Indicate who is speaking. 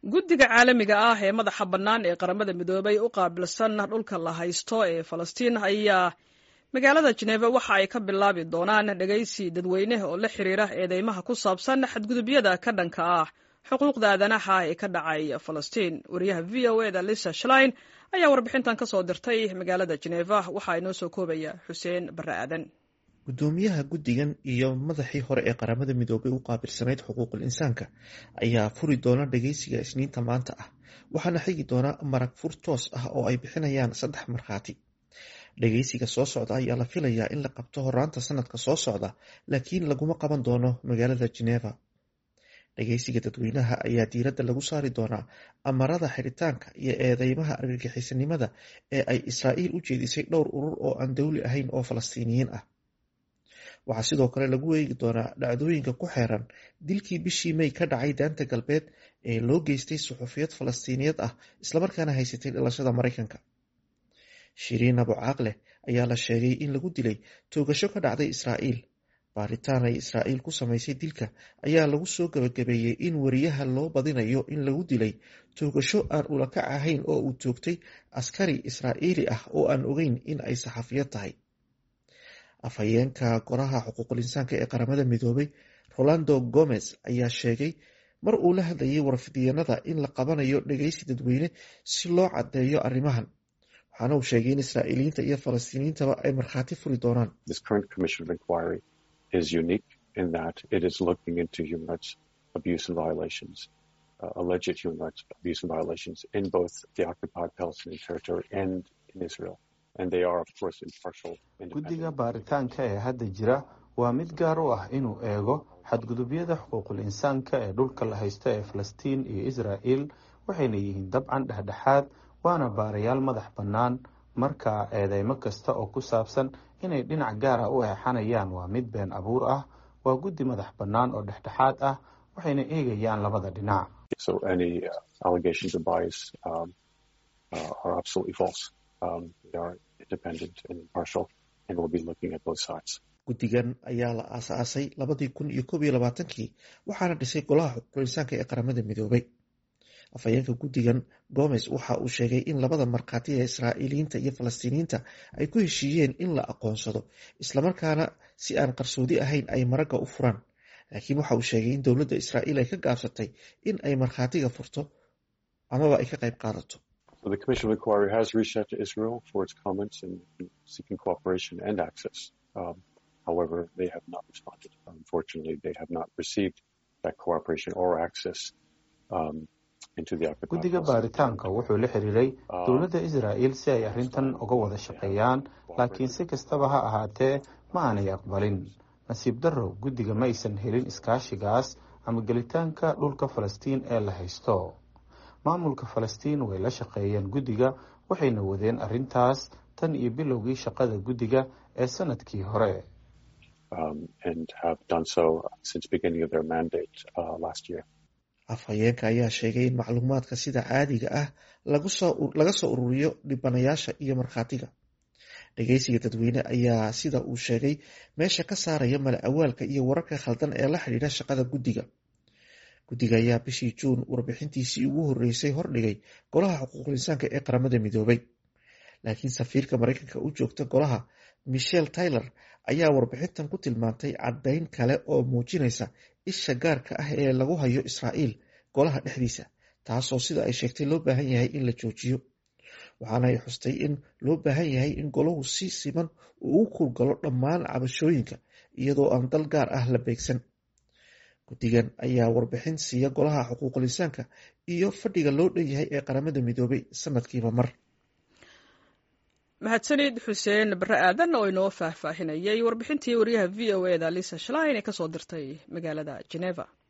Speaker 1: guddiga caalamiga ah ee madaxa bannaan ee qaramada midoobay u qaabilsan dhulka la haysto ee falastiin ayaa magaalada jeneva waxa ay ka bilaabi doonaan dhegaysi dadweyne oo la xiriira eedeymaha ku saabsan xadgudubyada ka dhanka ah xuquuqda aadanaha ee ka dhacay falastiin wariyaha v o eda lisa shlein ayaa warbixintan ka soo dirtay magaalada jeneva waxaa inoo soo koobaya xuseen barre aadan
Speaker 2: gudoomiyaha guddigan iyo madaxii hore ee qaramada midoobay u qaabilsanayd xuquuqul insaanka ayaa furi doona dhageysiga isniinta maanta ah waxaana xigi doona marag fur toos ah oo ay bixinayaan saddex markhaati dhageysiga soo socda ayaa la filayaa in la qabto horaanta sanadka soo socda laakiin laguma qaban doono magaalada geneva dhageysiga dadweynaha ayaa diiradda lagu saari doonaa amarada xiritaanka iyo eedeymaha argagixisanimada ee ay israa'iil u jeedisay dhowr urur oo aan dowli ahayn oo falastiiniyiin ah waxaa sidoo kale lagu eegi doonaa dhacdooyinka ku xeeran dilkii bishii may ka dhacay daanta galbeed ee loo geystay suxufiyad falastiiniyad ah islamarkaana haysatay dhalashada maraykanka shiriin abu caaqleh ayaa la sheegay in lagu dilay toogasho ka dhacday israa'iil baaritaan ay israa'iil ku samaysay dilka ayaa lagu soo gabagabeeyey in wariyaha loo badinayo in lagu dilay toogasho aan ulakac ahayn oo uu toogtay askari israa'iili ah oo aan ogeyn in ay saxafiyad tahay afhayeenka golaha xuquuqul insaanka ee qaramada midoobay rolando gomez ayaa sheegay mar uu la hadlayay warfidyanada in la qabanayo dhegeysi dadweyne si loo caddeeyo arrimahan waxaana uu sheegay in israa'iiliyiinta iyo falastiiniyiintaba ay markhaati furi doonaan
Speaker 3: alleged human rights abuse and violations in both the occupied Palestinian territory and in Israel.
Speaker 4: guddiga baaritaanka ee hadda jira waa mid gaar u ah inuu eego xadgudubyada xuquuqul insaanka ee dhulka la haysto ee falastiin iyo israa'il waxayna yihiin dabcan dhexdhexaad waana baarayaal madax bannaan marka eedeymo kasta oo ku saabsan inay dhinac gaara u eexanayaan waa mid been abuur ah waa guddi madax bannaan oo dhexdhexaad ah waxayna eegayaan labada dhinac
Speaker 2: guddigan ayaa la aasaasay labadii kun iyo koob iyo labaatankii waxaana dhisay golaha xuquuqul insaanka ee qaramada midoobay afhayeenka guddigan gomes waxa uu sheegay in labada markhaati ee israa'iiliyiinta iyo falastiiniyiinta ay ku heshiiyeen in la aqoonsado islamarkaana si aan qarsoodi ahayn ay maragga u furaan laakiin waxa uu sheegay in dowladda israa'iil ay ka gaabsatay in ay markhaatiga furto amaba ay ka qayb qaadato
Speaker 3: So the Commission of Inquiry has reached out to Israel for its comments and seeking cooperation and access. Um, however, they have not responded. Unfortunately, they have not received that cooperation or access um, into the occupied
Speaker 4: guddiga baaritaanka wuxuu la xiriiray dowladda israa'iil si ay arrintan uga wada shaqeeyaan laakiin si kastaba ha ahaatee ma aanay aqbalin nasiib darrow guddiga ma aysan helin iskaashigaas ama gelitaanka dhulka falastiin ee la haysto maamulka falastiin way la shaqeeyeen guddiga waxayna wadeen arrintaas tan iyo bilowgii shaqada guddiga ee sanadkii hore
Speaker 2: afhayeenka ayaa sheegay in macluumaadka sida caadiga ah laga soo ururiyo dhibanayaasha iyo markhaatiga dhageysiga dadweyne ayaa sida uu sheegay meesha ka saaraya mala awaalka iyo wararka khaldan ee la xidhiidha shaqada guddiga guddiga ayaa bishii juun warbixintiisii ugu horreysay hordhigay golaha xuquuqul insaanka ee qaramada midoobay laakiin safiirka maraykanka u joogta golaha michel tyler ayaa warbixintan ku tilmaantay caddayn kale oo muujinaysa isha gaarka ah ee lagu hayo israa'iil golaha dhexdiisa taasoo sida ay sheegtay loo baahan yahay in la joojiyo waxaana ay xustay in loo baahan yahay in golahu si siman uu u kurgalo dhammaan cabashooyinka iyadoo aan dal gaar ah la beegsan guddigan ayaa warbixin siiya golaha xuquuqul insaanka iyo fadhiga loo dhan yahay ee qaramada midoobay sanadkiiba mar
Speaker 1: mahadsanid xuseen barre aadan oo inoo faahfaahinayay warbixintii wariyaha v o eda lisa shlein ee kasoo dirtay magaalada geneva